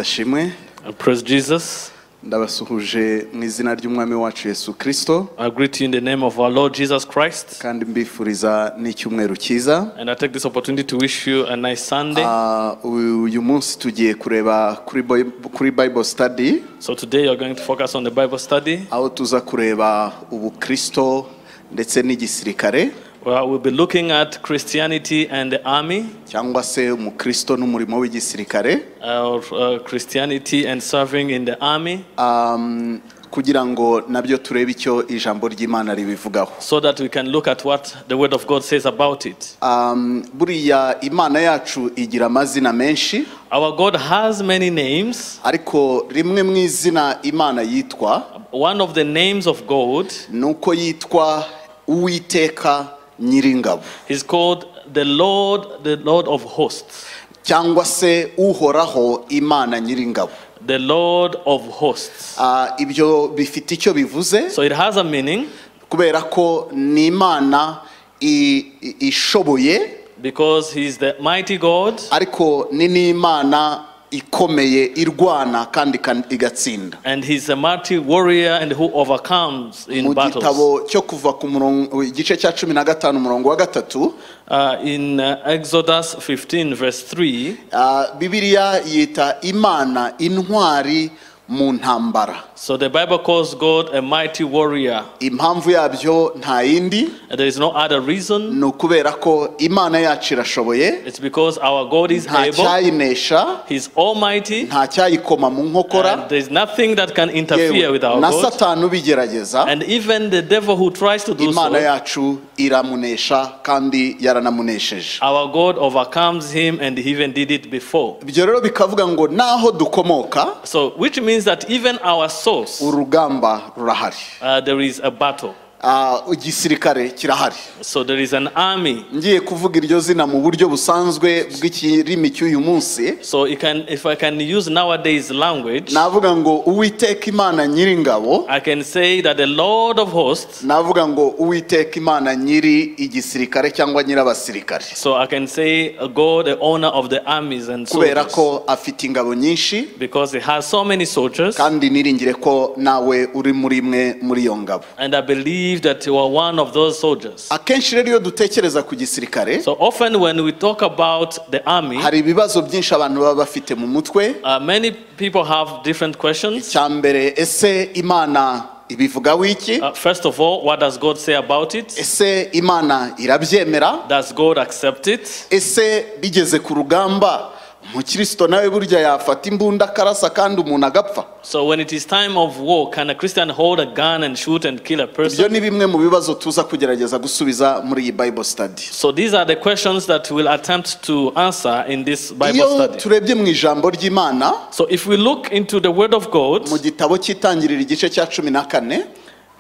sashimwe Praise Jesus. ndabasuhuje mu izina ry'umwami wacu yesu kirisito I greet you in the name of our Lord Jesus Christ. kandi mbifuriza n'icyumweru cyiza And I take this opportunity to wish you a nice Sunday. Ah, uyu uyu munsi tugiye kureba kuri Bi- kuri bible study so today you're going to focus on the Bible study aho tuza kureba ubukristo ndetse n'igisirikare where we'll be looking at Christianity and the army, cyangwa se umukristo n'umurimo w'igisirikare or uh, Christianity and serving in the army, Um, kugira ngo nabyo turebe icyo ijambo ry'imana ribivugaho so that we can look at what the Word of God says about it. Um, buriya imana yacu igira amazina menshi Our God has many names. ariko rimwe mu izina imana yitwa One of the names of God ni uko yitwa uwiteka nyiringabo is called the Lord, the Lord of hosts. cyangwa se uhoraho imana nyiringabo The Lord of hosts. Ah, ibyo bifite icyo bivuze So it has a meaning kubera ko ni imana i- i- ishoboye because he is the mighty God ariko ni n'imana ikomeye irwana kandi ikan- igatsinda and he's a mighty warrior and who overcomes in mu battles. gitabo cyo kuva ku murongo igice cya cumi na gatanu umurongo wa gatatu Uh, in uh, Exodus 15, verse 3, Ah, bibiliya yita imana intwari mu ntambara so the Bible calls God a mighty warrior. impamvu yabyo nta yindi And there is no other reason. ni ukubera ko imana yacu irashoboye It's because our God is nta able, cyayinesha he's almighty, nta cyayikoma mu nkokora and there's nothing that can interfere yewe with our na God. satani ubigerageza And even the devil who tries to do imana so, yacu iramunesha kandi yaranamunesheje our God overcomes him and he even did it before. ibyo rero bikavuga ngo n'aho dukomoka So, which means that even our source, urugamba rurahari uh, there is a battle. Ah, igisirikare kirahari So there is an army. ngiye kuvuga iryo zina mu buryo busanzwe bw'ikirimi cy'uyu munsi So you can, if I can use nowadays language, navuga ngo uwiteka imana nyiringabo I can say that the Lord of hosts. navuga ngo uwiteka imana nyiri igisirikare cyangwa nyirabasirikare So I can say uh, God, the owner of the armies and kubera soldiers, ko afite ingabo nyinshi because He has so many soldiers. kandi niringire ko nawe uri muri imwe muri iyo ngabo And I believe that you are one of those soldiers. akenshi rero iyo dutekereza ku gisirikare So often when we talk about the army, hari ibibazo byinshi abantu baba bafite mu mutwe uh, many people have different questions. icya mbere ese imana ibivugaho iki Uh, first of all, what does God say about it? ese imana irabyemera Does God accept it? ese bigeze ku rugamba umukristo nawe burya yafata imbunda akarasa kandi umuntu agapfa So when it is time of war, can a Christian hold a gun and shoot and kill a person? ibyo ni bimwe mu bibazo tuza kugerageza gusubiza muri iyi bible study So these are the questions that we'll attempt to answer in this Bible iyo study. turebye mu ijambo ry'imana So if we look into the Word of God mu gitabo cy'itangiriro igice cya cumi na kane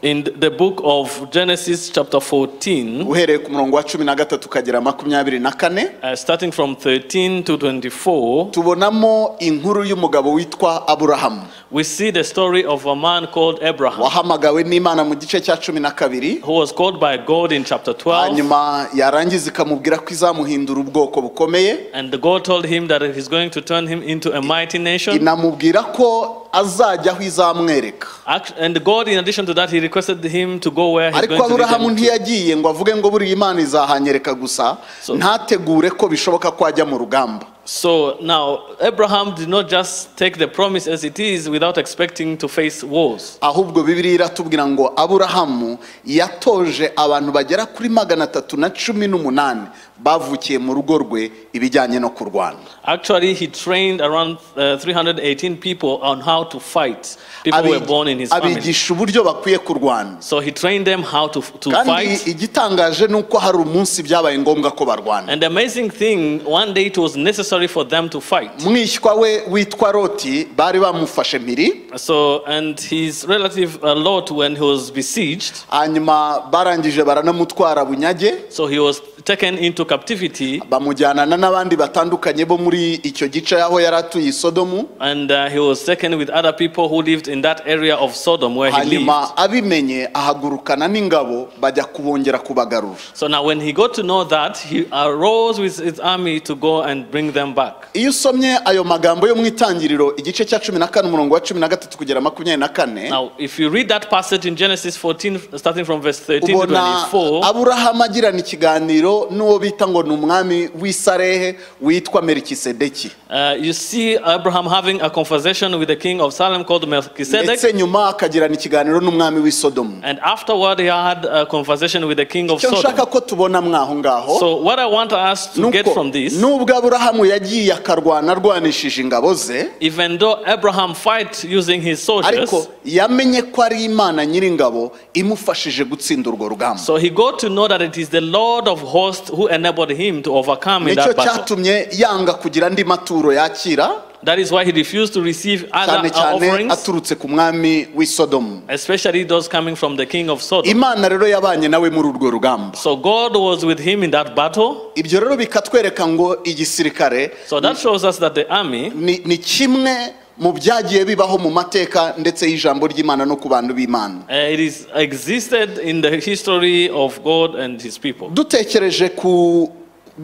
in the book of Genesis, chapter 14, uhereye ku murongo wa cumi na gatatu ukagera makumyabiri na kane uh, starting from 13 to 24, tubonamo inkuru y'umugabo witwa aburahamu we see the story of a man called Abraham wahamagawe n'imana mu gice cya cumi na kabiri who was called by God in chapter 12. hanyuma yarangiza ikamubwira ko izamuhindura ubwoko bukomeye And God told him that He's going to turn him into a mighty nation. inamubwira ko azajya aho izamwereka Act- And God, in addition to that, He requested him to go where He's ariko going to lead them aburahamu ntiyagiye ngo avuge ngo buriya imana izahanyereka gusa So- ntategure ko bishoboka ko ajya mu rugamba So now Abraham did not just take the promise as it is without expecting to face wars. ahubwo bibiriya iratubwira ngo aburahamu yatoje abantu bagera kuri magana atatu na cumi n'umunani bavukiye mu rugo rwe ibijyanye no kurwana Actually, he trained around uh, 318 people on how to fight. People were Abi- born in his family. abigisha uburyo bakwiye kurwana So he trained them how to, to kandi fight. igitangaje ni uko hari umunsi byabaye ngombwa ko barwana And the amazing thing, one day it was necessary for them to fight. mwishywa we witwa roti bari bamufashe mpiri So, and his relative uh, Lot, when he was besieged, hanyuma barangije baranamutwara bunyage so he was taken into captivity, bamujyanana n'abandi batandukanye bo muri icyo gice aho yari atuye i sodomu and uh, he was taken with other people who lived in that area of Sodom where he lived. hanyuma abimenye ahagurukana n'ingabo bajya kubongera kubagarura So now, when he got to know that, he arose with his army to go and bring them back. iyo usomye ayo magambo yo mu itangiriro igice cya cumi na kane umurongo wa cumi na gatatu kugera makumyabiri na kane Now, if you read that passage in Genesis 14, starting from verse 13 to ubona 24, aburahamu agirana ikiganiro n'uwo bita ngo ni umwami w'isarehe witwa merikisedeki Uh, you see Abraham having a conversation with the king of Salem called Melchizedek, ndetse nyuma akagirana ikiganiro n'umwami w'i sodomu and afterward he had a conversation with the king of icyo nshaka Sodom. ko tubona mwaho ngaho So what I want us to get nuko from this, nubwo aburahamu yagiye akarwana arwanishije ingabo ze even though Abraham fight using his soldiers, ariko yamenye ko ari imana nyir'ingabo imufashije gutsinda urwo rugamba so he got to know that it is the Lord of hosts who enabled him to overcome in nicyo that battle. cyatumye yanga kugira andi maturo yakira That is why he refused to receive cyane other uh, cyane offerings, aturutse ku mwami w'i sodomu especially those coming from the king of Sodom. imana rero yabanye nawe muri urwo rugamba So God was with him in that battle. ibyo rero bikatwereka ngo igisirikare So that shows us that the army ni, ni kimwe mu byagiye bibaho mu mateka ndetse y'ijambo ry'imana no ku bantu b'imana Uh, it is existed in the history of God and his people. dutekereje ku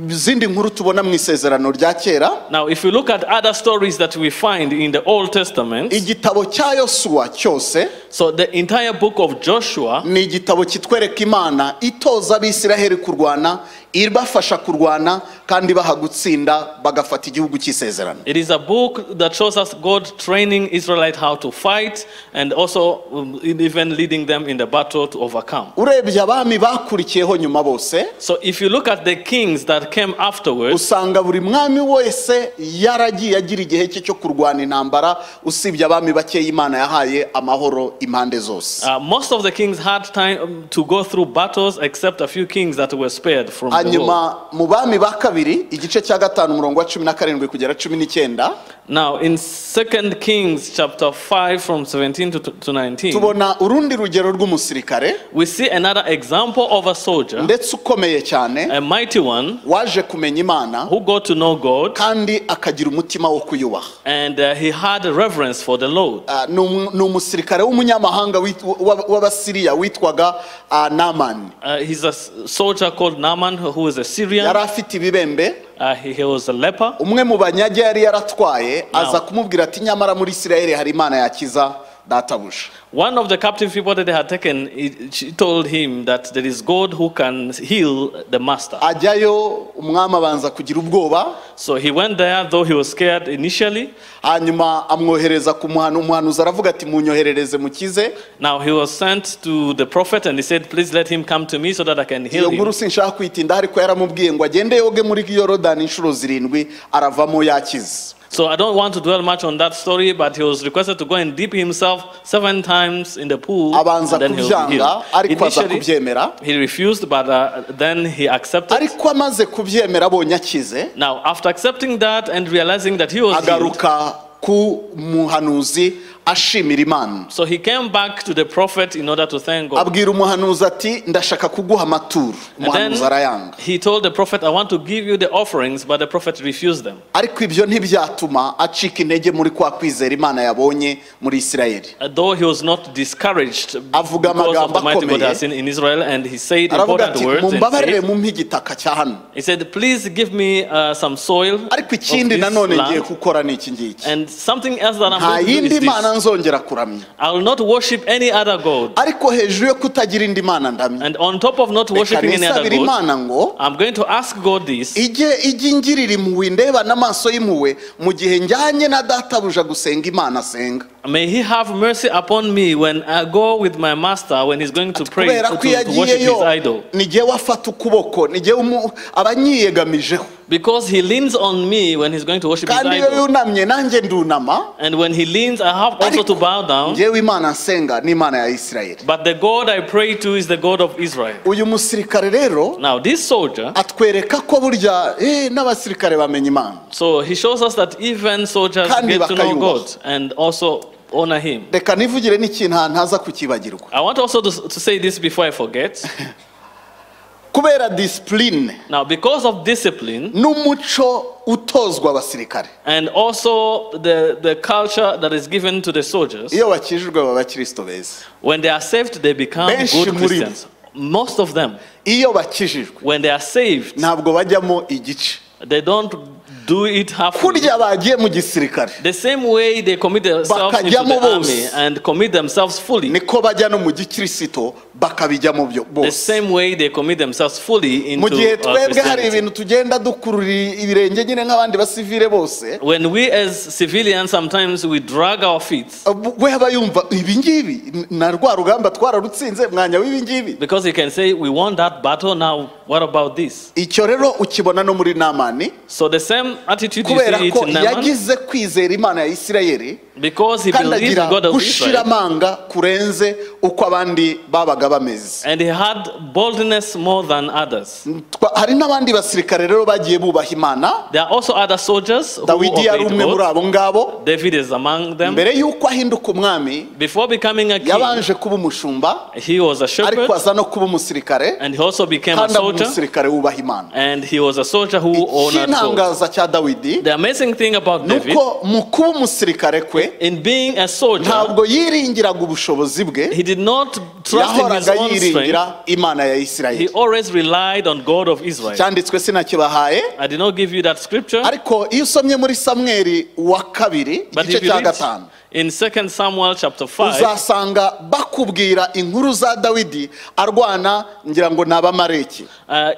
zindi nkuru tubona mu isezerano rya kera Now, if you look at other stories that we find in the Old Testament, igitabo cya yosuwa cyose so the entire book of Joshua ni igitabo kitwereka imana itoza abisiraheli kurwana ibafasha kurwana kandi baha gutsinda bagafata igihugu cy'isezerano it is a book that shows us God training Israelite how to fight and also um, even leading them in the battle to overcome. urebye abami bakurikiyeho nyuma bose So if you look at the kings that came afterwards, usanga buri mwami wese yaragiye agira igihe cye cyo kurwana intambara usibye abami bakeya imana yahaye amahoro impande zose uh, most of the kings had time um, to go through battles except a few kings that were spared from the war. hanyuma mu bami ba kabiri igice cya gatanu umurongo wa cumi na karindwi kugera cumi n'icyenda Now, in 2 Kings chapter 5, from 17 to, to 19, tubona urundi rugero rw'umusirikare we see another example of a soldier, ndetse ukomeye cyane a mighty one, waje kumenya imana who got to know God kandi akagira umutima wo kuyubaha and uh, he had reverence for the Lord. Ah, ni umu- ni umusirikare w'umunyamahanga wit- wa- w'abasiriya witwaga ah, namani Uh, he's a s- soldier called Naaman, who was a yari Syrian. afite ibibembe Uh, he, he was a leper. umwe mu banyage yari yaratwaye aza kumubwira ati nyamara muri isirayeli hari imana yakiza databuja One of the captive people that they had taken, he, she told him that there is God who can heal the master. ajyayo umwami abanza kugira ubwoba So he went there, though he was scared initially. hanyuma amwohereza ku muhanu umuhanuzi aravuga ati munyoherereze mukize Now he was sent to the prophet and he said, Please let him come to me so that I can iyo heal him. nkuru sinshaka kuyitindaho ariko yaramubwiye ngo agende yoge muri yorodani inshuro zirindwi aravamo yakize So I don't want to dwell much on that story, but he was requested to go and dip himself seven times in the pool, abanza and then he will be kubyanga healed. ariko aza Initially, kubyemera he refused, but uh, then he accepted. ariko amaze kubyemera abonye akize Now, after accepting that and realizing that he was healed, agaruka ku muhanuzi ashimira imana so he came back to the prophet in order to thank God. abwira umuhanuzi ati ndashaka kuguha amaturo And umuhanuzi then arayanga he told the prophet, I want to give you the offerings, but the prophet refused them. ariko ibyo ntibyatuma acika intege muri kwa kwizera imana yabonye muri isirayeli Uh, Though he was not discouraged because Avuga of the amagambo mighty God akomeye. has seen in Israel, and he said aravuga important ati words. in mumbabarire faith. mumpe igitaka cya hano He said, Please give me uh, some soil. ariko of ikindi this nanone ngiye land, gukora ni iki ngiki And something else that I'm nta going to do yindi is mana this. nzongera kuramya I will not worship any other God. ariko hejuru yo kutagira indi mana ndamya And on top of not reka worshiping any other nisabire God, imana ngo I'm going to ask God this ijye ijye ingirira impuhwe indeba n'amaso y'impuhwe mu gihe njyanye na databuja gusenga imana asenga May He have mercy upon me when I go with my master when he's going to pray kubera to, ko to- iyo to worship his agiyeyo idol. nijye wafata ukuboko nijye umu- aba anyiyegamijeho Because he leans on me when he's going to worship his kandi iyo idol. yunamye nanjye ndunama And when he leans, I have also to ariko bow down. njyewe imana nsenga ni imana ya isirayeli But the God I pray to is the God of Israel. uyu musirikare rero Now, this soldier, atwereka ko burya eh, n'abasirikare bamenya imana so he shows us that even soldiers Kandi get to know bakayubaha. God and also honor him. reka nivugire n'ikintu ahantu haza kukibagirwa I want also to, to say this before I forget. kubera disipurine Now, because of discipline n'umuco utozwa abasirikare and also the, the culture that is given to the soldiers, iyo bakijijwe baba abakristo beza when they are saved, they become Benshi good muri bo. Christians. Most of them, iyo bakijijwe when they are saved, ntabwo bajyamo igice they don't do it halfway. kurya bagiye mu gisirikare The same way they commit themselves into Bakajyamo the army bose. and commit themselves fully, niko bajya no mu gikirisito bakabijyamo byo- the bose same way they commit themselves fully into mu gihe uh, twebwe hari Christianity. ibintu tugenda dukurura ibirenge nyine nk'abandi basivire bose When we as civilians sometimes we drag our feet we aba yumva ibi ngibi na rwa rugamba twararutsinze mwanya w'ibi ngibi because you can say we won that battle now what about this? icyo rero ukibona no muri namani So the same attitude you kubera see it ko in Naaman yagize kwizera imana ya isirayeli because he kandi believed agira in God of gushira Israel amanga kurenze uko abandi babaga bameze and he had boldness more than others. Twa- hari n'abandi basirikare rero bagiye bubaha imana There are also other soldiers who dawidi yari obeyed umwe muri God. abo ngabo David is among them. mbere y'uko ahinduka umwami Before becoming a king, yabanje kuba umushumba he was a shepherd ariko aza no kuba umusirikare and he also became a kandi aba soldier umusirikare wubaha imana and he was a soldier who honored God. icy'intangaza cya dawidi The amazing thing about ni David uko mu kuba umusirikare kwe in being a soldier, ntabwo yiringiraga ubushobozi bwe he did not trust in his yahoraga own strength. yiringira imana ya He isirayeli always relied on God of Israel. cyanditswe sinakibahaye I did not give you that scripture, ariko iyo usomye muri samweri wa kabiri but igice if you cya read gatanu in 2 Samuel chapter 5, uzasanga bakubwira inkuru za dawidi arwana ngira ngo ni abamareki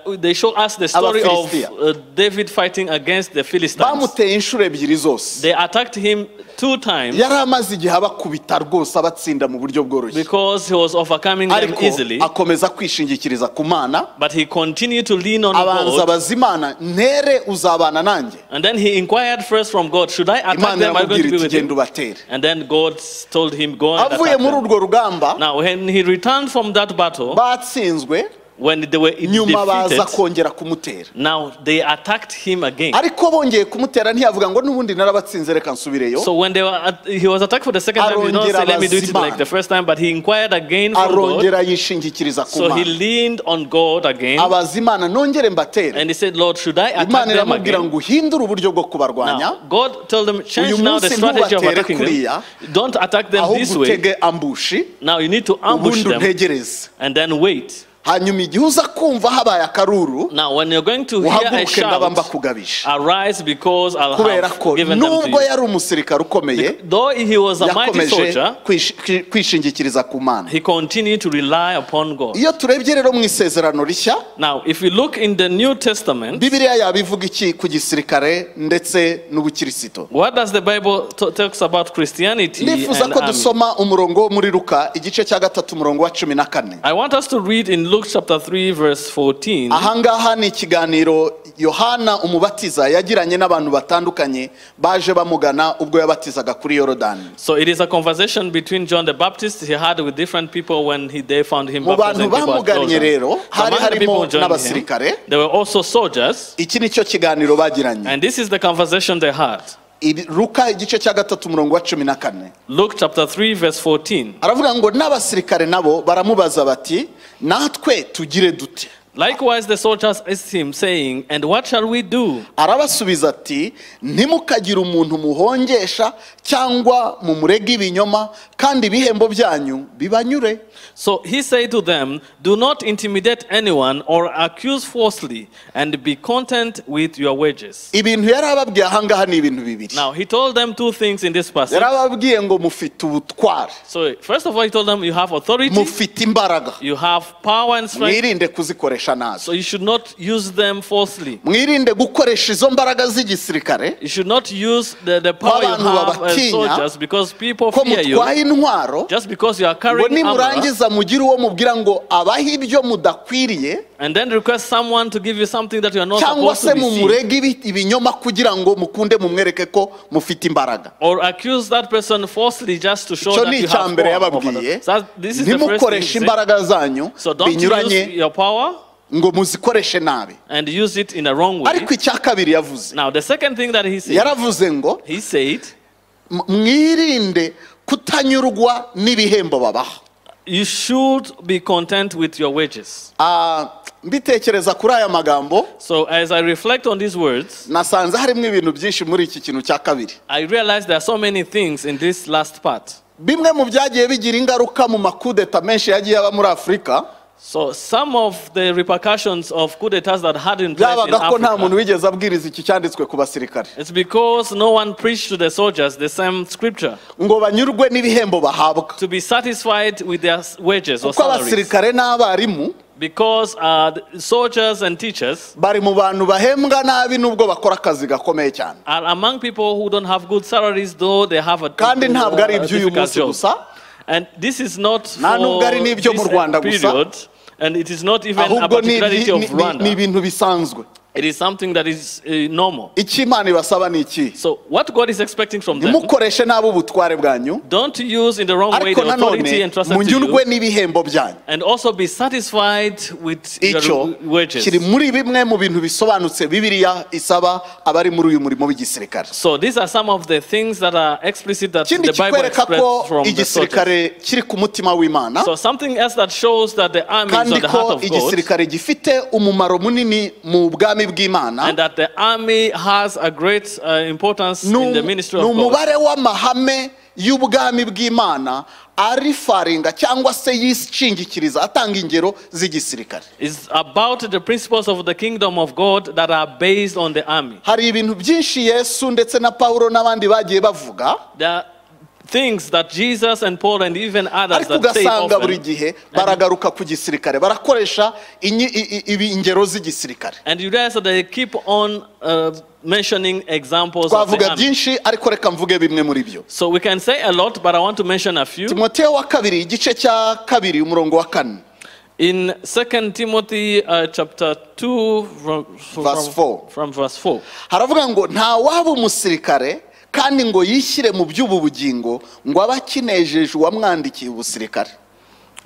uh, they show us the story of uh, Abafilisitiya. David fighting against the Philistines. bamuteye inshuro ebyiri zose They attacked him two times yari amaze igihe abakubita rwose abatsinda mu buryo bworoshye because he was overcoming them ariko easily, akomeza kwishingikiriza ku mana but he continued to lean on abanza God. abazimana ntere uzabana nanjye And then he inquired first from God, Should I attack imana them? Are you going to iramubwira be iti with genda him? ubatere And then God told him, Go and avuye attack muri them. urwo rugamba Now, when he returned from that battle, batsinzwe when they were nyuma baza defeated, kongera kumutera now they attacked him again. ariko bongeye kumutera ntiyavuga ngo n'ubundi narabatsinze reka nsubireyo So when they were at, he was attacked for the second time, he did not Arongera say, "Let me do it abazimana. like the first time," but he inquired again from God. arongera yishingikiriza ku So he mana leaned on God again, abazimana nongere mbatere and he said, "Lord, should I attack imana them iramubwira again?" ngo uhindure uburyo bwo Now, kubarwanya God told them, "Change Uyu now the munsi strategy of ntubatere attacking them. kuriya, Don't attack them this ahubwo way. utege ambushi Now you need to ambush ubundi them untegereze and then wait." hanyuma igihe uza kumva habaye akaruru Now, when you're going to hear a uhaguruke ndaba shout, mbakugabije arise because I'll kubera have ko given them to nubwo you. yari umusirikare ukomeye Though he was a mighty yakomeje soldier, kwish- kwi- kwishingikiriza ku mana he continued to rely upon God. iyo turebye rero mu isezerano rishya Now, if we look in the New Testament, bibiliya yabivuga iki ku gisirikare ndetse n'ubukirisito what does the Bible t- talks about Christianity ndifuza and ko army? dusoma umurongo wo muri luka igice cya gatatu umurongo wa cumi na kane I want us to read in Luke chapter 3 verse 14. ahangaha ni ikiganiro yohana umubatiza yagiranye n'abantu batandukanye baje bamugana ubwo yabatizaga kuri yorodani So it is a conversation between John the Baptist he had with different people when he, they found him Mu bantu baptizing people at bamugannye Jordan. rero, hari Among the harimo people who joined n'abasirikare. him, there were also soldiers, iki ni cyo kiganiro bagiranye and this is the conversation they had. Iri- luka igice cya gatatu umurongo wa cumi na kane Luke chapter 3 verse 14. aravuga ngo n'abasirikare nabo baramubaza bati natwe tugire dute Likewise the soldiers asked him saying, "And what shall we do?" arabasubiza ati ntimukagire umuntu muhongesha cyangwa mumurege ibinyoma kandi ibihembo byanyu bibanyure So he said to them, Do not intimidate anyone or accuse falsely, and be content with your wages. ibintu yari ababwiye ahangaha ni ibintu bibiri Now he told them two things in this passage. yari ababwiye ngo mufite ubutware So first of all, he told them you have authority, mufite imbaraga you have power and strength, mwirinde kuzikoresha nabi so you should not use them falsely. mwirinde gukoresha izo mbaraga z'igisirikare You should not use the, the power you Abantu have as babatinya, soldiers because people ko fear you. mutwaye intwaro Just because you are ngo carrying armor nimurangiza mugire uwo mubwira ngo abahe ibyo mudakwiriye and then request someone to give you something that you are not cyangwa supposed se to receive. mumurege ibi- ibinyoma kugira ngo mukunde mumwereke ko mufite imbaraga Or accuse that person falsely just to show icyo that ni you icya have mbere power over them. yababwiye So that- this is the first thing he ntimukoreshe said. imbaraga zanyu So don't use binyuranye your power ngo muzikoreshe nabi and use it in a wrong way. ariko icya kabiri yavuze Now the second thing that he said, yaravuze ngo he said, "M- mwirinde kutanyurwa n'ibihembo babaha You should be content with your wages. Ah, mbitekereza kuri aya magambo So as I reflect on these words, nasanze harimo ibintu byinshi muri iki kintu cya kabiri I realize there are so many things in this last part. bimwe mu byagiye bigira ingaruka mu makudeta menshi yagiye aba muri afurika So some of the repercussions of coup d'etats that had in place in byabaga ko nta muntu Africa, wigeze abwiriza iki cyanditswe ku basirikare it's because no one preached to the soldiers the same scripture ngo banyurwe n'ibihembo bahabwa to be satisfied with their s- wages or kuko salaries. abasirikare n'abarimu Because uh, the soldiers and teachers bari mu bantu bahembwa nabi nubwo bakora akazi gakomeye cyane are among people who don't have good salaries, though they have a, kandi ntabwo ari a iby'uyu difficult munsi job. gusa And this is not Nta nubwo for ari this n'ibyo mu Rwanda gusa. period, and it is not even a ahubwo ni particularity of ni- ni- ni Rwanda. ibintu bisanzwe It is something that is uh, normal. icyo imana ibasaba ni iki So what God is expecting from them, ntimukoreshe nabi ubutware bwanyu don't use in the wrong way ariko the authority nanone entrusted to munyurwe you, n'ibihembo byanyu and also be satisfied with your icyo kiri wages. muri bimwe mu bintu bisobanutse bibiliya isaba abari muri uyu murimo w'igisirikare So these are some of the things that are explicit that ikindi the Bible kikwereka expressed ko from the soldiers. igisirikare kiri ku mutima w'imana So something else that shows that the army is kandi on the heart ko of God igisirikare gifite umumaro munini mu bwami bw'imana and that the army has a great uh, importance ni in the um- ministry ni of God. umubare w'amahame y'ubwami bw'imana arifaringa cyangwa se yishingikiriza atanga ingero z'igisirikare It's about the principles of the kingdom of God that are based on the army. hari ibintu byinshi yesu ndetse na pawulo n'abandi bagiye bavuga There are things that Jesus and Paul and even others ariko that say ugasanga buri often. gihe baragaruka ku gisirikare barakoresha inyi- i- i- ibi- ingero z'igisirikare And you realize that they keep on uh, mentioning examples of the twavuga army. byinshi ariko reka mvuge bimwe muri byo So we can say a lot, but I want to mention a few. timoteyo wa kabiri igice cya kabiri umurongo wa kane In 2 Timothy uh, chapter 2, from, from, Verse four. from verse 4. haravuga ngo nta waba umusirikare kandi ngo yishyire mu by'ubu bugingo ngo abe akinejeje uwamwandikiye ubusirikare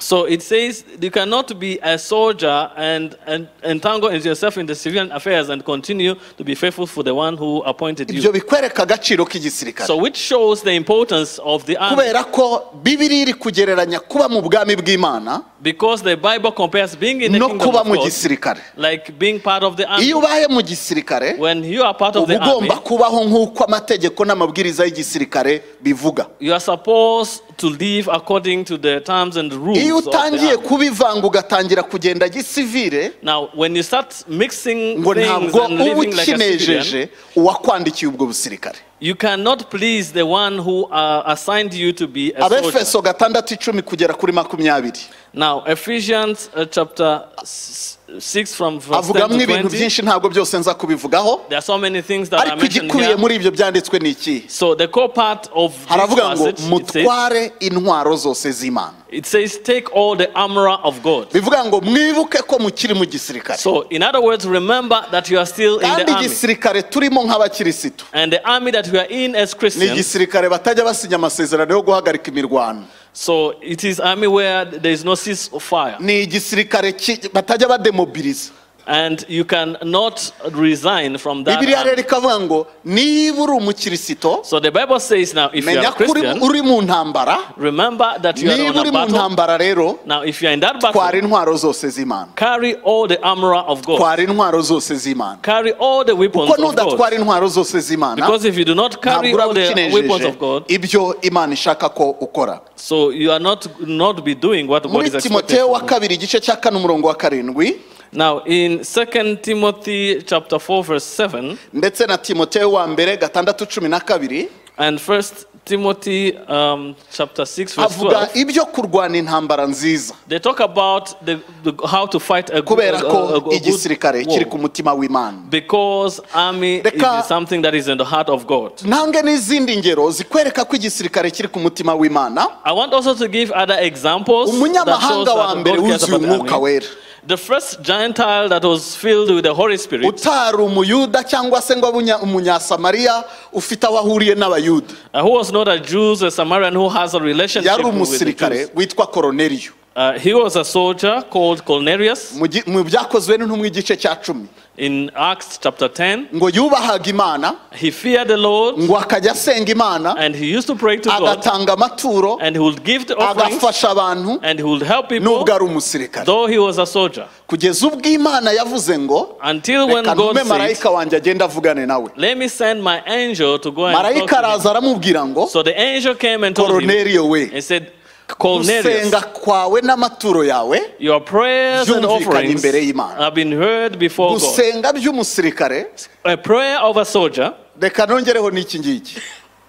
So it says you cannot be a soldier and, and entangle yourself in the civilian affairs and continue to be faithful for the one who appointed ibyo you. bikwereka agaciro k'igisirikare So which shows the importance of the army kubera ko bibiri iri kugereranya kuba mu bwami bw'imana because the Bible compares being in the no kingdom kuba of mu God gisirikare like being part of the army. iyo ubaye mu gisirikare When you are part of uba the army, ugomba kubaho nk'uko amategeko n'amabwiriza y'igisirikare bivuga you are supposed to live according to the terms and rules iyo of the utangiye army. kubivanga ugatangira kugenda gisivire Now, when you start mixing ngo things ntabwo and uba living like a civilian, ukinejeje uwakwandikiye ubwo busirikare You cannot please the one who uh, assigned you to be a soldier. abefeso gatandatu icumi kugera kuri makumyabiri Now, Ephesians uh, chapter s- 6 from verse 10 avugamo to ibintu 20. byinshi ntabwo byose nza kubivugaho There are so many things that are ariko mentioned igikubiye here. muri ibyo byanditswe ni iki So the core part of this haravuga ngo passage, it says, mutware intwaro zose z'imana it says, take all the armor of God. bivuga ngo mwibuke ko mukiri mu gisirikare So in other words, remember that you are still in kandi the army. igisirikare turimo nk'abakirisitu And the army that we are in as ni Christians, igisirikare batajya basinya amasezerano yo guhagarika imirwano so it is army where there is no ceasefire. ni igisirikare ki- batajya bademobiliza And you cannot resign from that bibiriya army. rero ikavuga ngo niba uri umukirisito So the Bible says now, if you are menya a ko uri- Christian, uri mu ntambara remember that you are niba on uri a mu battle. ntambara rero Now, if you are in that twara battle, intwaro zose z'imana carry all the armor of God. twara intwaro zose z'imana Carry all the weapons kuko of God. nudatwara intwaro zose z'imana Because if you do not carry ntabwo all uraba the weapons ukinejeje of God, ibyo imana ishaka ko ukora so you are not not be doing what God muri is expecting. timoteyo wa from you. kabiri igice cya kane umurongo wa karindwi Now, in 2 Timothy chapter 4 verse 7 ndetse na timoteyo wa mbere gatandatu cumi na kabiri and 1 Timothy um, chapter 6 verse avuga 12, ibyo kurwana intambara nziza they talk about the, the, how to fight a, good- kubera a, a, a, ko igisirikare good kiri war. ku mutima w'imana Because army Reka- is something that is in the heart of God. ntange n'izindi ngero zikwereka ko igisirikare kiri ku mutima w'imana I want also to give other examples. that shows umunyamahanga that wa God mbere cares wuzuye about the umwuka army. wera The first Gentile that was filled with the Holy Spirit, utari umuyuda cyangwa se ngo abe unya- umunyasamariya ufite aho ahuriye n'abayuda uh, who was not a Jew, a Samaritan who has a relationship yari with the umusirikare Jews, witwa koroneliyo Uh, he was a soldier called Cornelius Mu gi- mu byakozwe n'intumwa igice cya cumi in Acts chapter 10. ngo yubahaga imana He feared the Lord ngo akajya asenga imana and he used to pray to God agatanga amaturo and he would give the offerings agafasha abantu and he would help people nubwo ari umusirikare though he was a soldier. kugeza ubwo imana yavuze ngo Until when reka God ntume said, marayika wanjye agende avugane nawe Let me send my angel to go and talk marayika to him. araza aramubwira ngo So the angel came and told him koroneriyo we and said, Cornelius, gusenga kwawe n'amaturo yawe your prayers and Byumvikanye offerings imbere y'Imana. have been heard before God. gusenga by'umusirikare A prayer of a soldier, reka nongereho n'iki ngiki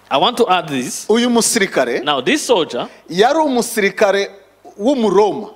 I want to add this. uyu musirikare Now, this soldier, yari umusirikare w'umuroma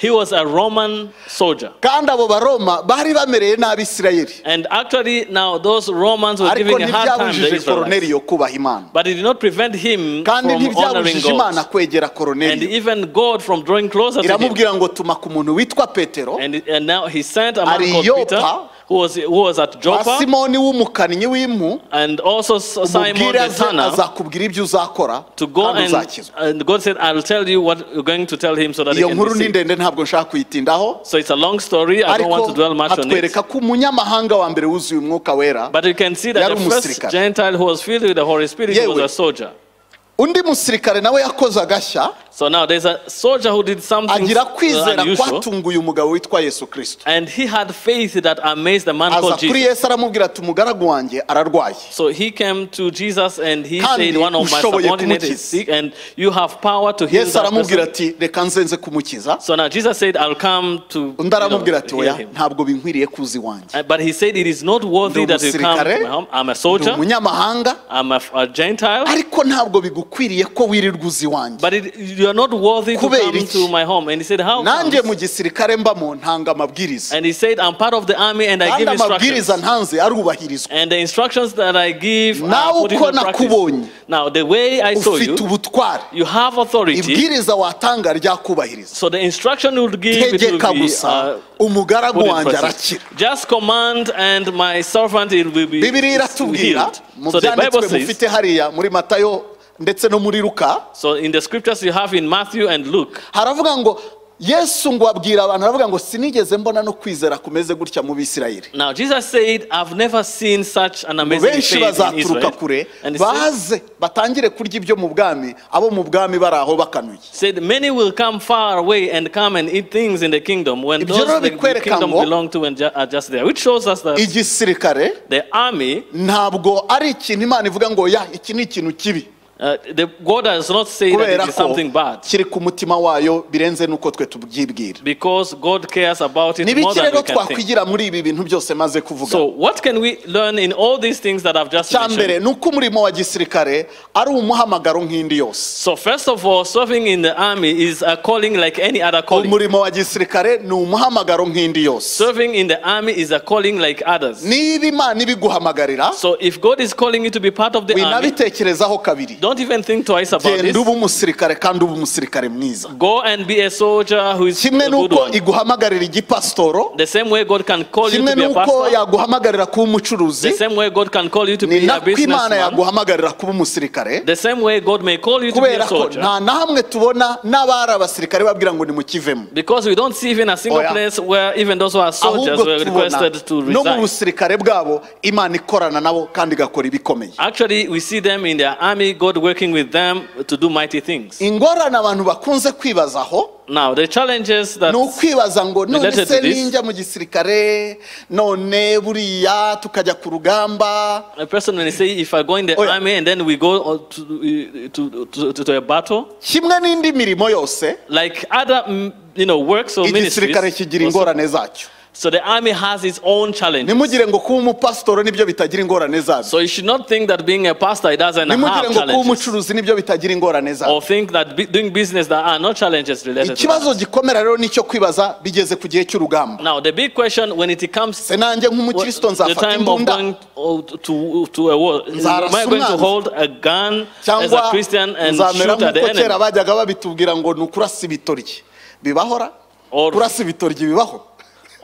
he was a Roman soldier. kandi abo baroma bari bamereye n'abisirayeli And actually, now those Romans were ariko giving a hard time to the ntibyabujije Israelites. koroneriyo kubaha imana But it did not prevent him kandi from honoring ntibyabujije imana God. kwegera And koroneriyo even God from drawing closer to him. iramubwira ngo tuma ku muntu witwa petero And, and now he sent a man Ari called Joppa. Peter, who was, who was at wa Joppa, simoni w'umukannyi w'impu and also S- Simon umubwire the aze tanner, azakubwira ibyo uzakora to go kandi and, uzakizwa and God said, I'll tell you what you're going to tell him so that he iyo can be nkuru ni saved." ndende ntabwo nshaka kuyitindaho So it's a long story. I don't want to dwell ariko much on it. atwereka ko umunyamahanga wa mbere wuzuye umwuka wera But you can see that Yari the first umusirikare. Gentile who was filled with the Holy Spirit Yewe. was a soldier. undi musirikare nawe yakoze agashya So now there's a soldier who did something agira uh, kwizera unusual. kwatunguye umugabo witwa yesu kirisito And he had faith that amazed the man aza called kuri Jesus. yesu aramubwira ati umugaragu wanjye ararwaye So he came to Jesus and he Kandi said, One of my ushoboye subordinates is kumukiza." sick, and you have power to heal yesu that aramubwira person. ati reka nzenze kumukiza So now Jesus said, I'll come to you undi aramubwira know, ati heal oya him. ntabwo binkwiriye kuza iwanjye Uh, But he said, It is not worthy Ndi that you come to my home. I'm a ndi soldier, umunyamahanga I'm a, a Gentile, ariko ntabwo bigukwiriye ko wirirwa uza iwanjye but it, you are not worthy to Kubera come iki? to my home. And he said, How? nanjye comes? mu gisirikare mbamo ntanga amabwiriza And he said, I'm part of the army and I kandi give amabwiriza instructions. ntanze arubahirizwa And the instructions that I give Nawe are put uko into nakubonye. practice. Now, the way I saw ufite you, ubutware you have authority. ibwiriza watanga ryakubahiriza So the instruction you would give it tegeka will be gusa uh, umugaragu put in wanjye practice. arakira Just command and my servant it will be bibiriya iratubwira healed. mu So the Bible byanditswe says, mufite hariya muri matayo ndetse no muri ruka so in the scriptures you have in Matthew and Luke, haravuga ngo yesu ngo abwira abantu aravuga ngo sinigeze mbona no kwizera kumeze gutya mu bisirayeli Now Jesus said, I've never seen such an amazing benshi faith in bazaturuka kure Israel. And he said, baze batangire kurya ibyo mu bwami abo mu bwami bari aho bakanuye said, many will come far away and come and eat things in the kingdom when Ibyo those rero the, the bikwereka kingdom ngo- belong to and ju- are just there. Which shows us that igisirikare the army, ntabgo ari ikintu imana ivuga ngo ya iki ni ikintu kibi uh, the God does not say that kubera it is ko something bad. kiri ku mutima wayo birenze n'uko twe tubyibwira Because God cares about it ni more biki than we rero can think. twakwigira muri ibi bintu byose maze kuvuga So what can we learn in all these things that I've just cya mbere mentioned? ni uko umurimo wa gisirikare ari umuhamagaro nk'indi yose So first of all, serving in the army is a calling like any other calling. umurimo wa gisirikare ni umuhamagaro nk'indi yose Serving in the army is a calling like others. niba imana ibiguhamagarira So if God is calling you to be part of the army, winabitekerezaho kabiri don't even think twice about genda this. uba umusirikare kandi uba umusirikare mwiza Go and be a soldier who is a kimwe good n'uko one. iguhamagarira igipasitoro The same way God can call you kimwe to be a n'uko pastor, yaguhamagarira kuba umucuruzi the same way God can call you to ni be a nako imana businessman, yaguhamagarira kuba umusirikare the same way God may call you to be kubera a ko soldier. nta na hamwe tubona n'abari abasirikare babwira ngo nimukivemo Because we don't see even a single Oya. place where even those who are soldiers ahubwo were tubona requested to no mu resign. busirikare bwabo imana ikorana nabo kandi igakora ibikomeye Actually, we see them in their army, God working with them to do mighty things. ingorane abantu bakunze kwibazaho Now, the challenges that ni ukwibaza ngo none Related se to this- ninjya mu gisirikare none buriya tukajya ku rugamba a person when they say, if I go in the Oya. army and then we go uh, to, to, to, to, to a battle, kimwe n'indi mirimo yose like other mm, you know works or ministries, igisirikare kigira also- ingorane zacyo so the army has its own challenges. ntimugire ngo kuba umupasitoro nibyo bitagira ingorane zabyo So you should not think that being a pastor it doesn't ntimugire have ngo kuba challenges, umucuruzi nibyo bitagira ingorane zabyo or think that be, doing business there are no challenges related to that. ikibazo gikomera rero nicyo kwibaza bigeze ku gihe cy'urugamba Now, the big question when it comes se nanjye Well, nk'umukristo the nzafata time of imbunda going oh, to, to a war. Am Nzarasa I going to umwanzi. hold a gun as a cyangwa Christian and nzamera shoot at the nk'uko kera enemy? bajyaga babitubwira ngo ni ukurasa ibitoryi bibahora Or- kurasa ibitoryi bibaho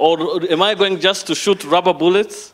Or am I going just to shoot rubber bullets?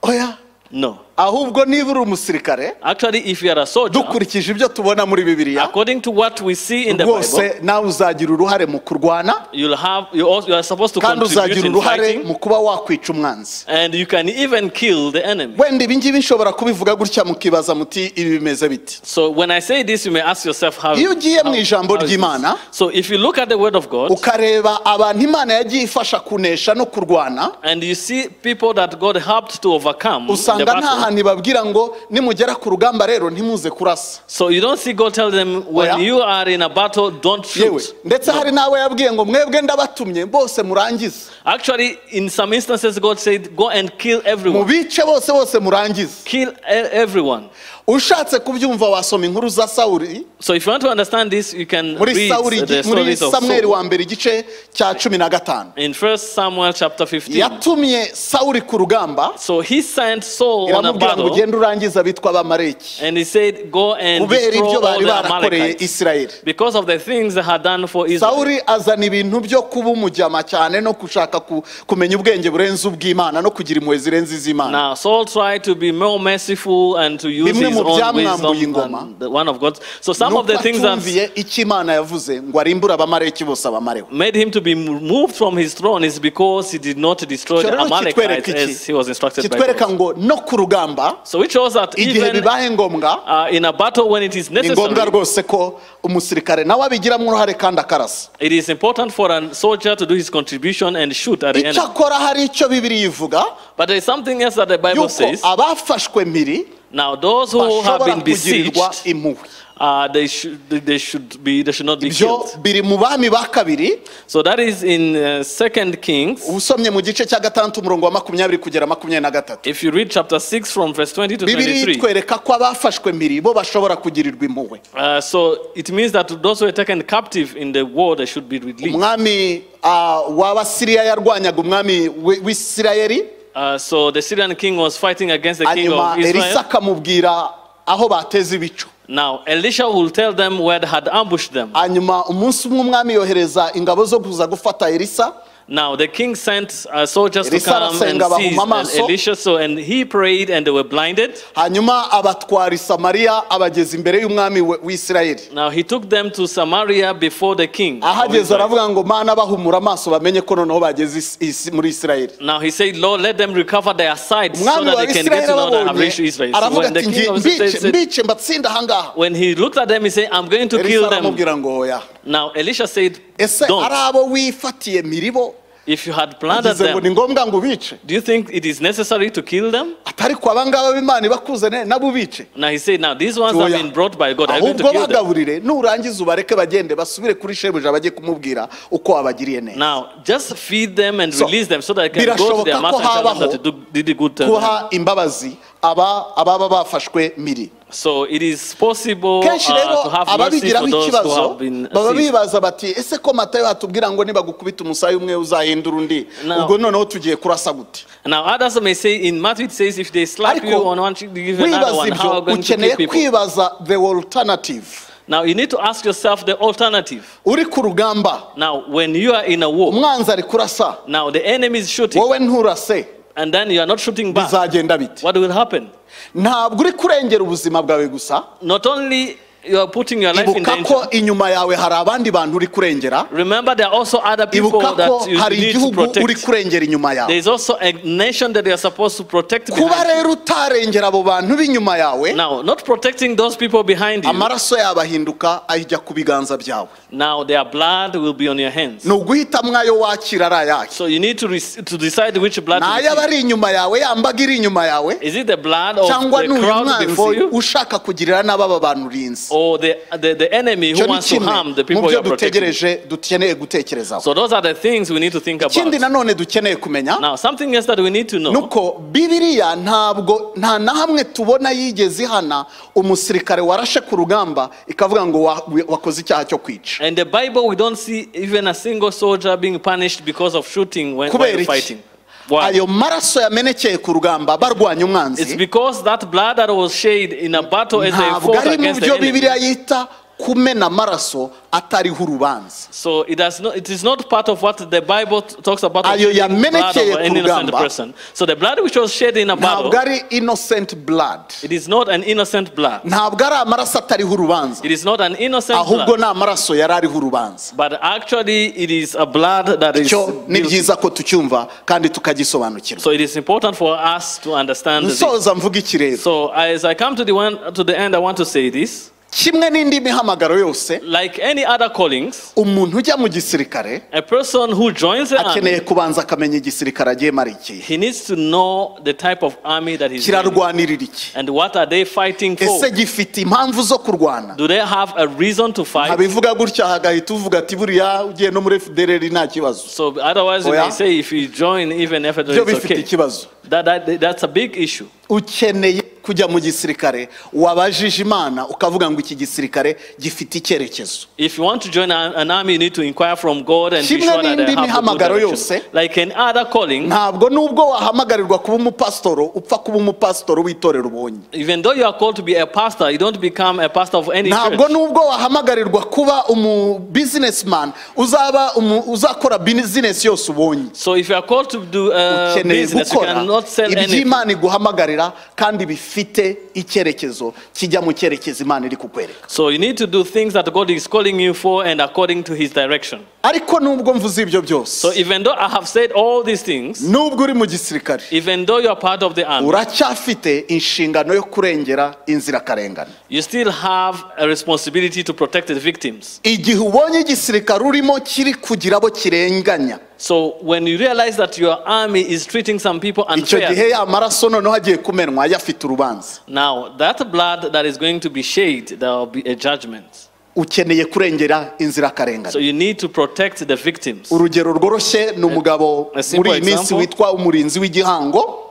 oya No. ahubwo niba uri umusirikare Actually, if you are a soldier, dukurikije ibyo tubona muri bibiliya according to what we see in the Bible, rwose nawe uzagira uruhare mu kurwana you'll have you, also, you are supposed to kandi contribute uzagira in uruhare fighting, mu kuba wakwica umwanzi and you can even kill the enemy. wenda ibi ngibi nshobora kubivuga gutya mukibaza muti ibi bimeze biti So when I say this, you may ask yourself how. iyo ugiye mu ijambo how is ry'imana this? So if you look at the Word of God ukareba abantu imana yagiye ifasha kunesha no kurwana and you see people that God helped to overcome the usanga nta battle, hantu ibabwira ngo nimugera ku rugamba rero ntimuze kurasa so you don't see God tell them when Oya. you are in a battle, don't yewe shoot. ndetse hari n'abo yabwiye ngo mwebwe ndabatumye bose murangize Actually, in some instances, God said, "Go and kill everyone, mubice bose bose murangize kill e- everyone." ushatse kubyumva wasoma inkuru za sawuri So if you want to understand this, you can muri read sawuri muri the stories of samweri Saul. wa mbere igice cya cumi na gatanu In 1 Samuel chapter 15. yatumye sawuri ku rugamba So he sent Saul on a iramubwira ngo battle ugende urangize abitwa abamareki and he said, Go and kubera destroy ibyo all bari the barakoreye Amalekites isirayeli because of the things they had done for Israel. sawuri azana ibintu byo kuba umujyama cyane no gushaka ku- kumenya ubwenge burenze ubw'imana no kugira impuhwe zirenze iz'imana Now Saul tried to be more merciful and to use Bimwe his mu own byamwambuye wisdom ingoma. than the one of God. So some of nuko the things atumviye that icyo imana yavuze ngo arimbure abamareki bose abamarewe made him to be moved from his throne is because he did not destroy Icyo the rero Amalekites kitwereka as he iki was instructed by kitwereka God. ngo no ku rugamba So it shows that igihe even bibaye ngombwa uh, in a battle when it is ni ngombwa necessary, rwose ko umusirikare nawe abigiramo uruhare kandi akarasa it is important for a soldier to do his contribution and shoot at the icyo enemy. akora hari icyo bibiriya ivuga But there is something else that the Bible yuko says. abafashwe mpiri Now, those who have bashobora been kugirirwa besieged, impuhwe uh, they should they should be they should not be ibyo killed. biri mu bami ba kabiri So that is in uh, Second Kings. usomye mu gice cya gatandatu umurongo wa makumyabiri kugera makumyabiri na gatatu If you read chapter six from verse twenty to bibiri twenty-three, itwereka ko abafashwe mbiri bo bashobora kugirirwa impuhwe uh, so it means that those who were taken captive in the war they should be released. umwami ah, w'abasiriya yarwanyaga umwami w'i- w'isirayeli Uh, so the Syrian king was fighting against the king hanyuma of elisa Israel. akamubwira aho bateze ibicu Now Elisha will tell them where they had ambushed them. hanyuma umunsi umwe umwami yohereza ingabo zo kuza gufata elisa Now the king sent uh, soldiers to Elisa come and arasenga seize bahuma and amaso. Elisha. So and he prayed and they were blinded. hanyuma abatwara i samariya abageza imbere y'umwami we- w'isirayeli Now he took them to Samaria before the king. of ahageze Israel. aravuga ngo mana bahumura amaso bamenye ko noneho bageze isi- isi- muri isirayeli Now he said, Lord, let them recover their sight so umwami that wa they can get isirayeli to know that have reached Israel. ababonye aravuga So when the ati king "Ngi- of Israel mbice said, mbice mbatsinde ahangaha when he looked at them, he said, I'm going to elisa kill them. aramubwira ngo hoya Now Elisha said, ese ari Don't. abo wifatiye miribo If you had planted bivuze ngo ni them, ngombwa ngo ubice do you think it is necessary to kill them? atari ku abangaba b'imana ibakuzane nabo ubice Now he said, Now these ones have Oya. been brought by God. I'm going to ahubwo kill them. bagaburire nurangiza ubareke bagende basubire kuri shebuja bajye kumubwira uko wabagiriye neza Now just feed them and So, release them so that they can go to birashoboka their ko master and tell them habaho that they do- did a good to them. guha imbabazi aba ababa bafashwe miri So it is possible uh, kenshi rero to have mercy ababigiraho for those who ikibazo have been baba seized. bibaza bati ese ko matayo hatubwira ngo nibagukubita umusaya umwe uzahindura undi Now- ubwo noneho tugiye kurasa gute Now others may say in Matthew it says if they slap you ariko on one cheek, they give you another wibaza one. How ibyo are we going to ukeneye kill people? kwibaza the alternative Now you need to ask yourself the alternative. uri ku rugamba Now when you are in a war, umwanzi ari kurasa now the enemy is shooting, wowe nturase and then you are not shooting back. bizagenda biti What will happen? ntabwo uri kurengera ubuzima bwawe gusa Not only you are putting your life in ibuka danger. ko inyuma yawe hari abandi bantu uri kurengera Remember, there are also other people ibuka that ko you hari need to igihugu uri protect. kurengera inyuma There yawe is also a nation that you are supposed to protect. kuba Behind. rero utarengera abo bantu b'inyuma yawe you. Now, not protecting those people behind you. amaraso yabo ahinduka ajya ku biganza byawe Now, their blood will be on your hands. ni uguhitamwo ayo wakira ari ayahe So you need to, rec- to decide which blood ni to ay'aba ari inyuma yawe yambaga iri inyuma yawe Is it the blood of cyangwa ni the uyu crowd before mwanzi you? ushaka kugirira n'ababa bantu urinzi Or the, the, the enemy icyo who ni wants to kimwe harm the mu people you byo are protecting? dutegereje dukeneye gutekerezaho So those are the things we need to think ikindi about. nanone dukeneye kumenya Now, something else that we need to know. nuko bibiriya ntabwo nta na hamwe tubona yigeze ihana umusirikare warashe ku rugamba ikavuga ngo wa- wi- wakoze icyaha cyo kwica In the Bible, we don't see even a single soldier being punished because of shooting when, kubera while iki fighting. Why? ayo maraso yamenekeye ku rugamba barwanya It's umwanzi because that blood that was shed in a battle as they ntabwo fought ari mu against byo the enemy. bibiriya yita kumena amaraso atariho urubanza So it does not, it is not part of what the Bible t- talks about. Ayo the blood yamenekeye of an ku innocent rugamba. person. So the blood which was shed in a battle, ntabwo ari innocent blood it is not an innocent blood. ntabwo ari amaraso atariho urubanza It is not an innocent ahubwo blood. ni amaraso yari ariho urubanza But actually, it is a blood that is. cyo ni guilty. byiza ko tucyumva kandi tukagisobanukirwa So it is important for us to understand this. nsoza mvuga iki rero So as I come to the one to the end, I want to say this: kimwe n'indi mihamagaro yose like any other callings, umuntu ujya mu gisirikare a person who joins the akeneye army, kubanza akamenya igisirikare agiyemo ari ikihe he needs to know the type of army that he's in kirarwanirira iki and what are they fighting for. ese gifite impamvu zo kurwana Do they have a reason to fight? abivuga gutya hagahita uvuga ati buriya ugiye no muri fdrr nta kibazo So otherwise, you Oya. may say if you join even FDR, byo it's bifite okay. ikibazo That, that, that's a big issue. ukeneye kujya mu gisirikare wabajije imana ukavuga ngo iki gisirikare gifite icyerekezo If you want to join an an army, you need to inquire from God and be Kimwe sure that they n'indi have a good mihamagaro direction. yose. Like in other calling, ntabwo nubwo wahamagarirwa kuba umupasitoro upfa kuba umupasitoro w'itorero ubonye even though you are called to be a pastor, you don't become a pastor of any church. ntabwo nubwo wahamagarirwa kuba umu businessman uzaba umu- uzakora business yose ubonye So if you are called to do uh, ukeneye business, you gukora cannot sell anything. iby'imana iguhamagarira kandi bifite icyerekezo kijya mu cyerekezo imana iri kukwereka So you need to do things that God is calling you for and according to His direction. ariko nubwo mvuze ibyo So byose even though I have said all these things, nubwo uri mu gisirikare even though you are part of the army, uracyafite inshingano yo kurengera inzirakarengane You still have a responsibility to protect the victims. igihe ubonye igisirikare urimo kiri kugira abo kirenganya So when you realize that your army is treating some people icyo gihe unfairly, ya maraso noneho agiye kumenwa yafite urubanza now that blood that is going to be shed, there will be a judgment. ukeneye kurengera So inzirakarengane you need to protect the victims. urugero rworoshye ni umugabo a muri simple iyi minsi example. witwa umurinzi w'igihango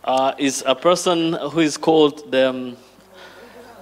Uh, is a person who is called the, um,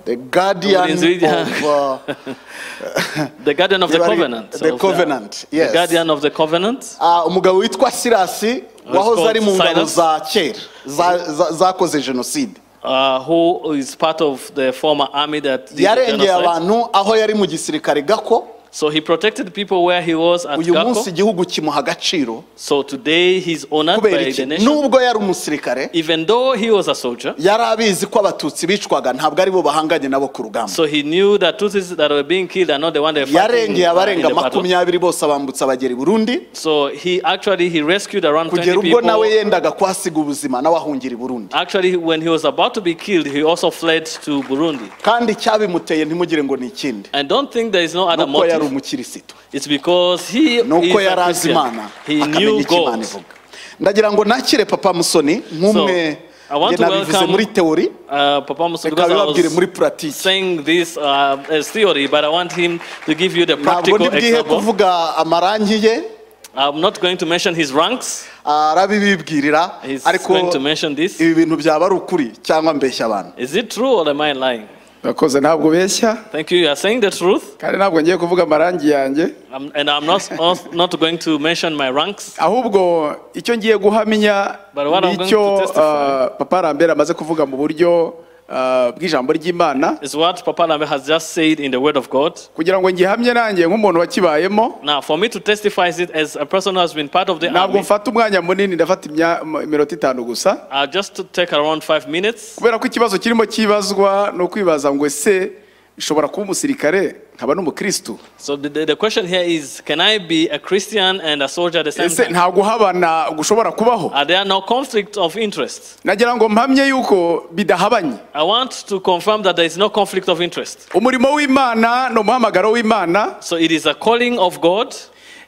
The guardian Ulinzi w'Igihango. of, uh, the guardian of the Yabari- covenant. the of covenant, The yes. guardian of the covenant. uh, umugabo witwa sirasi wahoze called ari mu ngabo Silas. za kera za- za- zakoze jenoside Uh, who is part of the former army that did the yarengeye genocide. abantu aho yari mu gisirikare gako So he protected people where he was at uyu munsi Gako. igihugu kimuha agaciro So today he's honored kubera by the iki nation. nubwo yari umusirikare Even though he was a soldier, yari abizi ko abatutsi bicwaga ntabwo ari bo bahanganye nabo ku rugamba so he knew that Tutsis that were being killed are not the one that were fighting yarengeye uh, in abarenga the battle. makumyabiri bose abambutsa bagera i burundi So he actually he rescued around 20 kugera ubwo nawe people. yendaga kuhasiga ubuzima nawe ahungira i burundi Actually, when he was about to be killed, he also fled to Burundi. kandi icyabimuteye ntimugire ngo ni ikindi And don't think there is no other nuko yari motive. umukirisito It's because he is nuko yari a azi imana Christian. He akamenya knew icyo imana God. ivuga ndagira ngo nakire papa musoni nk'umwe I want njye to nabivuze welcome- muri teori Uh, Papa Musa, reka because I bibabwire muri was puratike saying this uh, as theory, but I want him to give you the ntabwo practical ndibwihe example. kuvuga amarangi ye I'm not going to mention his ranks. arabibibwirira He's going ariko to mention this. ibi bintu byaba ari ukuri cyangwa mbeshya abantu Is it true or am I lying? urakoze ntabwo ubeshya Thank you. You are saying the truth, kandi ntabwo ngiye kuvuga amarangi yanjye I'm, and I'm not also not going to mention my ranks. ahubwo icyo ngiye guhamya But what I'm going nicyo to testify- ah, papa rambere amaze kuvuga mu buryo ah, bw'ijambo ry'imana Is what Papa Lambe has just said in the Word of God. kugira ngo ngihamye nanjye nk'umuntu wakibayemo Now, for me to testify it as a person who has been part of the ntabwo army, mfata umwanya munini ndafata imya- iminota itanu gusa I'll just take around five minutes kubera ko ikibazo kirimo kibazwa ni ukwibaza ngo ese nshobora kuba umusirikare nkaba n'umukirisitu So the, the, the question here is, can I be a Christian and a soldier at the same ese time? nta guhabana gushobora kubaho Are there no conflict of interest? nagira ngo mpamye yuko bidahabanye I want to confirm that there is no conflict of interest. umurimo w'imana ni umuhamagaro w'imana So it is a calling of God,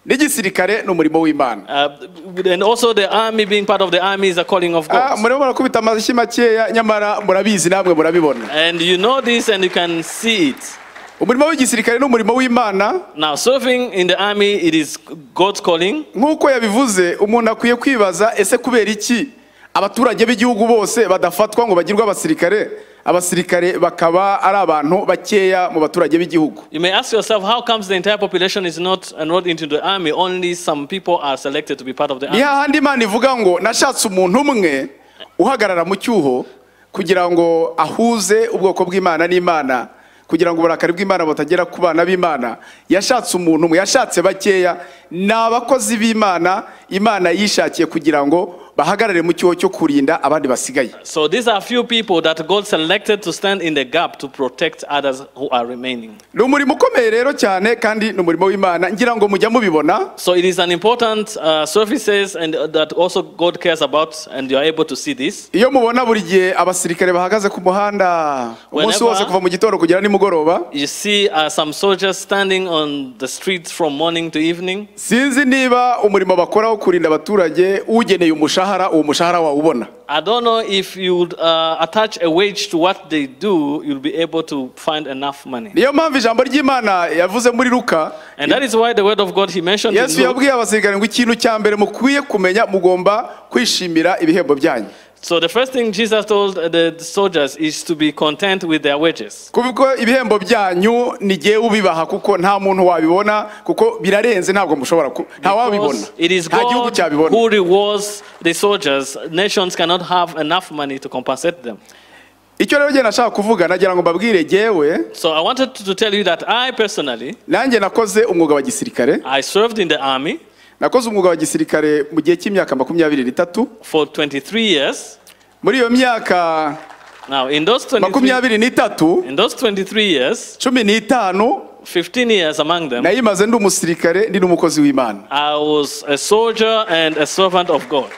n'igisirikare ni umurimo w'imana uh, and also the army being part of the army is a calling of Ah, God. murimo murakubita amashyi makeya nyamara murabizi namwe murabibona And you know this and you can see it. umurimo w'igisirikare ni umurimo w'imana Now, serving in the army, it is God's calling. nk'uko yabivuze umuntu akwiye kwibaza ese kubera iki abaturage b'igihugu bose badafatwa ngo bagirwe abasirikare abasirikare bakaba ari abantu bakeya mu baturage b'igihugu You may ask yourself, how comes the entire population is not enrolled into the army? Only some people are selected to be part of the ni army. hahandi imana ivuga ngo nashatse umuntu umwe uhagarara mu cyuho kugira ngo ahuze ubwoko bw'imana n'imana kugira ngo uburakari bw'imana butagera ku bana b'imana yashatse umuntu umwe yashatse bakeya ni abakozi b'imana imana yishakiye kugira ngo bahagarare mu cyuho cyo kurinda abandi basigaye So these are few people that God selected to stand in the gap to protect others who are remaining. ni umurimo ukomeye rero cyane kandi ni umurimo w'imana ngira ngo mujya mubibona So it is an important uh, services and uh, that also God cares about, and you are able to see this. iyo mubona buri gihe abasirikare bahagaze ku muhanda umunsi Whenever- wose kuva mu gitondo kugera nimugoroba You see uh, some soldiers standing on the streets from morning to evening. sinzi niba umurimo bakora wo kurinda abaturage ugeneye umushahara uwo mushahara wawubona I don't know if you would uh, attach a wage to what they do, you'll be able to find enough money. niyo mpamvu ijambo ry'imana yavuze muri luka And that is why the word of God he mentioned in yesu Luke. yabwiye abasirikare ngo ikintu cya mbere mukwiye kumenya mugomba kwishimira ibihembo byanyu So the first thing Jesus told the soldiers is to be content with their wages. kuko ibihembo byanyu ni jyewe ubibaha kuko nta muntu wabibona kuko birarenze ntabwo mushobora ku nta wabibona Because it is nta gihugu God cyabibona who rewards the soldiers. Nations cannot have enough money to compensate them. icyo rero njye nashaka kuvuga nagira ngo mbabwire jyewe So I wanted to tell you that I personally, nanjye nakoze umwuga wa gisirikare I served in the army nakoze umwuga wa gisirikare mu gihe cy'imyaka makumyabiri n'itatu for 23 years. muri iyo myaka Now, in those 23, makumyabiri n'itatu in those 23 years, cumi n'itanu 15 years among them, nayimaze ndi umusirikare ndi n'umukozi w'imana I was a soldier and a servant of God.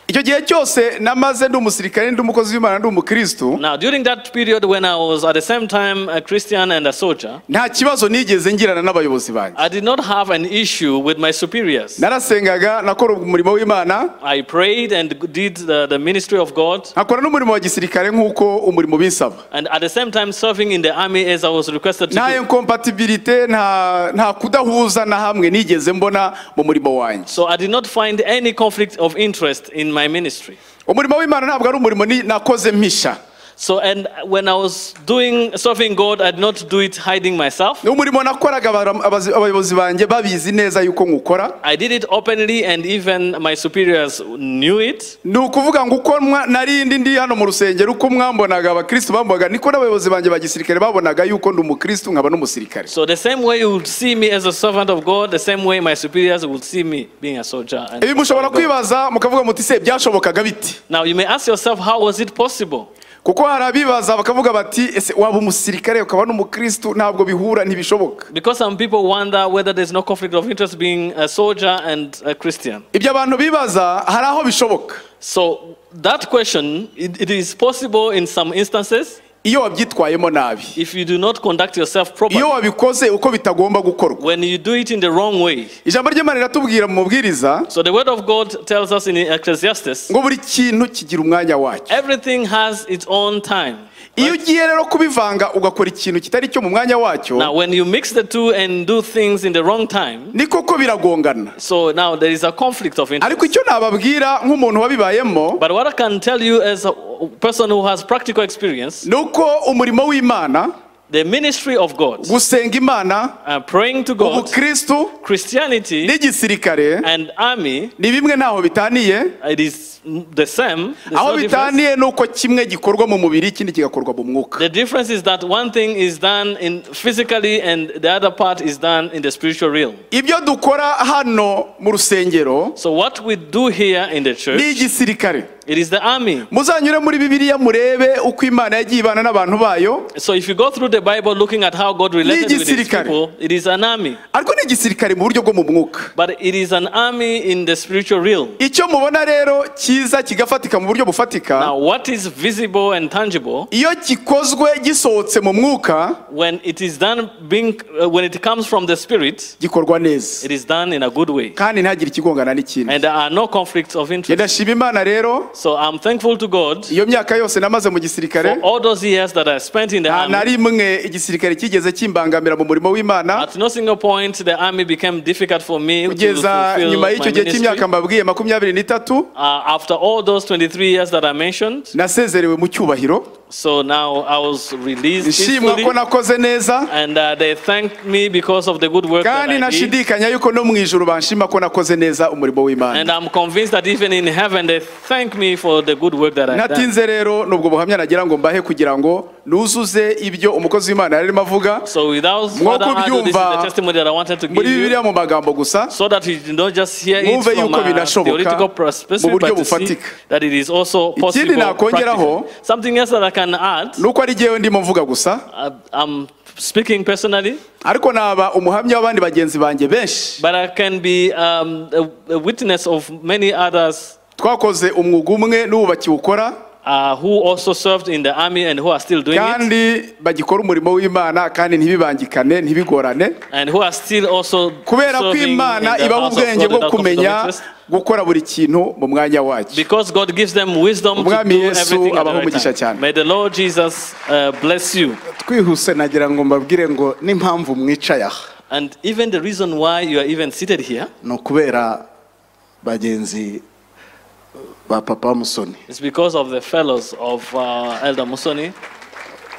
icyo gihe cyose namaze ndi umusirikare ndi umukozi w'imana ndi umukristo Now, during that period when I was at the same time a Christian and a soldier, nta kibazo nigeze ngirana n'abayobozi banjye I did not have an issue with my superiors. narasengaga nakora umurimo w'imana I prayed and did the, the ministry of God, nkakora n'umurimo wa gisirikare nk'uko umurimo binsaba and at the same time serving in the army as I was requested to nta do. incompatibility nta nta kudahuza na hamwe nigeze mbona mu murimo wanjye So I did not find any conflict of interest in my ministry. umurimo w'imana ntabwo ari umurimo ni- nakoze mpisha So, and when I was doing serving God, I did not do it hiding myself. ni umurimo nakoraga abara- abazi- abayobozi banjye babizi neza yuko nkukora I did it openly, and even my superiors knew it. ni ukuvuga ngo uko mwa- narindi ndi hano mu rusengero uko mwambonaga abakristo bambonaga niko n'abayobozi banjye ba gisirikare babonaga yuko ndi umukristo nkaba n'umusirikare So the same way you would see me as a servant of God, the same way my superiors would see me being a soldier. and- ibi mushobora kwibaza mukavuga muti se byashobokaga biti Now you may ask yourself, how was it possible? kuko hari abibaza bakavuga bati ese waba umusirikare ukaba n'umukristo ntabwo bihura ntibishoboka Because some people wonder whether there's no conflict of interest being a soldier and a Christian. ibyo abantu bibaza hari aho bishoboka So that question, it, it is possible in some instances iyo wabyitwayemo nabi if you do not conduct yourself properly. iyo wabikoze uko bitagomba gukorwa When you do it in the wrong way. ijambo ry'imana riratubwira mu mubwiriza So the word of God tells us in Ecclesiastes, ngo buri kintu kigira umwanya wacyo everything has its own time. iyo ugiye rero kubivanga ugakora ikintu kitari cyo mu mwanya wacyo Now when you mix the two and do things in the wrong time, ni koko biragongana so now there is a conflict of interest. ariko icyo nababwira nk'umuntu wabibayemo But what I can tell you as a person who has practical experience, ni uko umurimo w'imana the ministry of God, gusenga imana uh, praying to God, ubukristo Christianity n'igisirikare and army, ni bimwe ntaho bitaniye it is the same. There's aho no difference. bitaniye ni uko kimwe gikorwa mu mubiri ikindi kigakorwa mu mwuka The difference is that one thing is done in physically and the other part is done in the spiritual realm. ibyo dukora hano mu rusengero So what we do here in the church, ni igisirikare it is the army. muzanyure muri bibiliya murebe uko imana yagiye ibana n'abantu bayo So if you go through the Bible looking at how God related with his N'igisirikare. people, it is an army. ariko ni igisirikare mu buryo bwo mu mwuka But it is an army in the spiritual realm. icyo mubona rero cyiza kigafatika mu buryo bufatika Now what is visible and tangible iyo gikozwe gisohotse mu mwuka when it is done being uh, when it comes from the spirit gikorwa neza it is done in a good way kandi ntagire ikigongana n'ikindi and there are no conflicts of Njye interest ndashima imana rero so i'm thankful to god iyo myaka yose namaze mu gisirikare for all those years that i spent in the nta na army rimwe igisirikare cyigeze kimbangamira mu murimo w'imana at no single point the army became difficult for me to kugeza fulfill nyuma my y'icyo gihe ministry. cy'imyaka mbabwiye makumyabiri n'itatu Uh, after all those 23 years that i mentioned nasezerewe mu cyubahiro So now I was released nshimwa peacefully, ko nakoze neza and uh, they thanked me because of the good work that kandi I did. ntashidikanya yuko no mu ijuru banshima ko nakoze neza umurimo w'imana And I'm convinced that even in heaven they thank me for the good work that I did. natinze rero nubwo buhamya nagira ngo mbahe kugira ngo nuzuze ibyo umukozi w'imana yari arimo avuga So without Mwo further ado, this is the kubyumva, testimony that I wanted to give muri you. bibiliya mu magambo gusa so that you do not just hear it Mwumve from yuko a binashoboka theoretical mu perspective, buryo but to see bufatika. that it is also Ikindi possible nakongeraho- practically. Something else that I can add, nuko ari jyewe ndimo mvuga gusa I- I'm speaking personally, ariko naba umuhamya w'abandi bagenzi banjye benshi but I can be um, a, a witness of many others twakoze umwuga umwe n'ubu bakiwukora uh, who also served in the army and who are still doing it, kandi bagikora umurimo w'imana kandi ntibibangikane ntibigorane and who are still also kubera ko serving in the imana ibaha house of ubwenge God bwo without conflict of kumenya interest, gukora buri kintu mu mwanya wacyo because God gives them wisdom to Umwami do Yesu everything at the abahe right umugisha time. cyane. May the Lord Jesus uh, bless you. twihuse nagira ngo mbabwire ngo n'impamvu mwicaye aha And even the reason why you are even seated here ni ukubera bagenzi ba papa musoni It's because of the fellows of uh, Elder Musoni.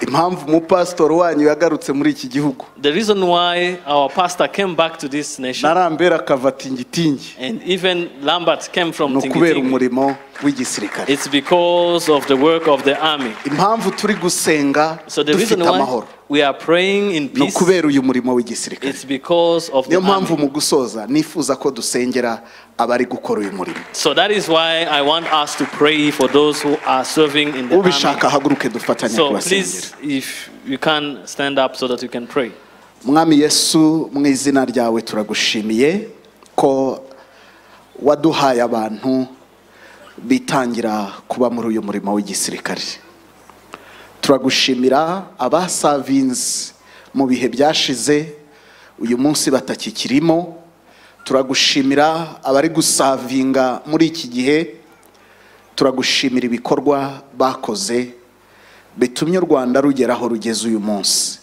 impamvu umupasitori wanyu yagarutse muri iki gihugu The reason why our pastor came back to this nation narambera akava tingitingi and even Lambert came from ni ukubera Tingiting, umurimo w'igisirikare it's because of the work of the army. impamvu turi gusenga So the reason dufite why amahoro we are praying in ni peace, ukubera uyu murimo w'igisirikare it's because of the niyo mpamvu army. mu gusoza nifuza ko dusengera abari gukora uyu murimo So that is why I want us to pray for those who are serving in the ubishaka army. ahaguruke dufatanye So kubasengera please, if you can, stand up so that you can pray. mwami yesu mu izina ryawe turagushimiye ko waduhaye abantu bitangira kuba muri uyu murimo w'igisirikare turagushimira abasavinzi mu bihe byashize uyu munsi batakikirimo turagushimira abari gusavinga muri iki gihe turagushimira ibikorwa bakoze bitumye u rwanda rugera aho rugeze uyu munsi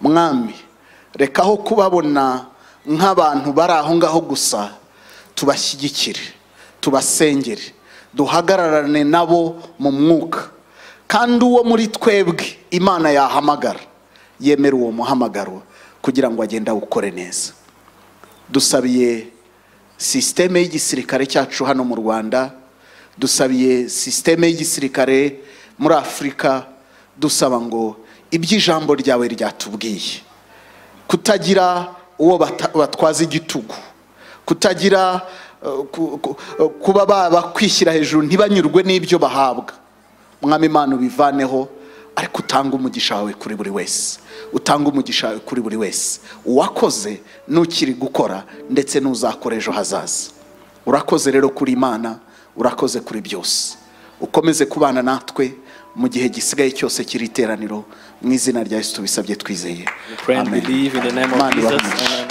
mwami reka aho kubabona nk'abantu bari aho ngaho gusa tubashyigikire tubasengere duhagararane nabo mu mwuka kandi uwo muri twebwe imana yahamagara yemera uwo muhamagaro kugira ngo agende awukore neza dusabiye sisiteme y'igisirikare cyacu hano mu rwanda dusabiye sisiteme y'igisirikare muri afurika dusaba ngo ibyo ijambo ryawe ryatubwiye kutagira uwo bata- batwaza igitugu kutagira eh, ku- ku- eh, kuba baba kwishyira hejuru ntibanyurwe n'ibyo bahabwa mwami imana ubivaneho ariko utange umugisha wawe kuri buri wese utange umugisha wawe kuri buri wese uwakoze n'ukiri gukora ndetse n'uzakora ejo hazaza urakoze rero kuri imana urakoze kuri byose ukomeze kubana natwe mu gihe gisigaye cyose cy'iri teraniro mu izina rya yesu tubisabye twizeye We pray and Amen. believe in the name of Imana Jesus. ibahe umugisha. Amen.